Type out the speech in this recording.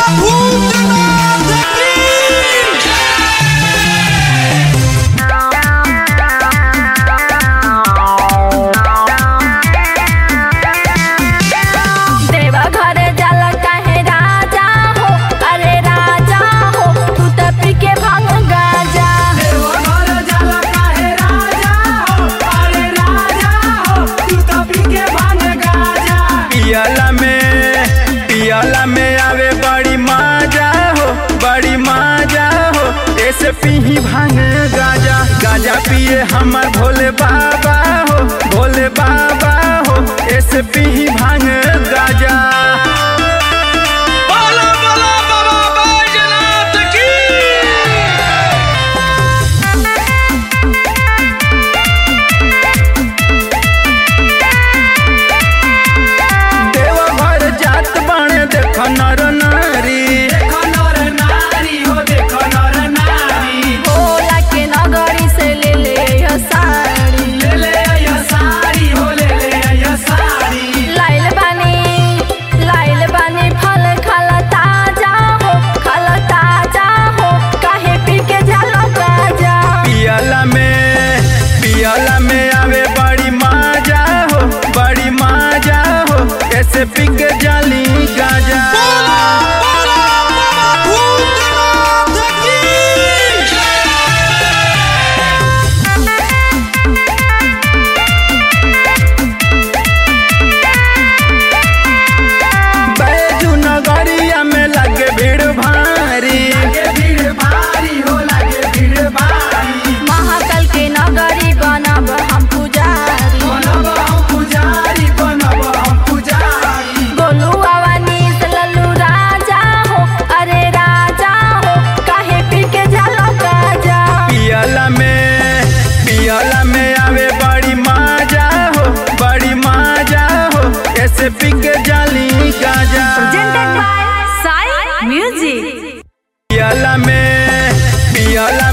भूतनाथ की देवा घरे जाला काहे राजा हो अरे राजा हो तू त पी के भांग गाजा पियला में पियला में आवे बड़ी मजा हो बड़ी मजा हो ऐसे पीही भांग गाजा गाजा पिए हमर भोले बाबा हो भोले बाबा हो ऐसे पीही भांग गाजा बोलो बोलो बाबा बैजनाथ की देवघर जात बाणे देख नर नारी भोला के नगरी से ले ले यो साड़ी लाइल बानी लाइल बानी फल खाला ताजा हो खाला ताजा हो काहे पी के जाला गाजा पियला में पियला में आवे बड़ी मजा हो बड़ी मजा हो ऐसे पिक जाली गाजा बोलो बाबा भूतनाथ की बैजू नगरिया में लगे भीड़ भारी महाकाल के नगरी बनब हम पुजारी गोलू अवनीश लल्लू राजा हो अरे राजा हो काहे पी के जाला गाजा पियला में पियला में आवे बड़ी मजा हो बड़ी मजा हो ऐसे पिक जाली गाजा साई म्यूजिक पियला में पियला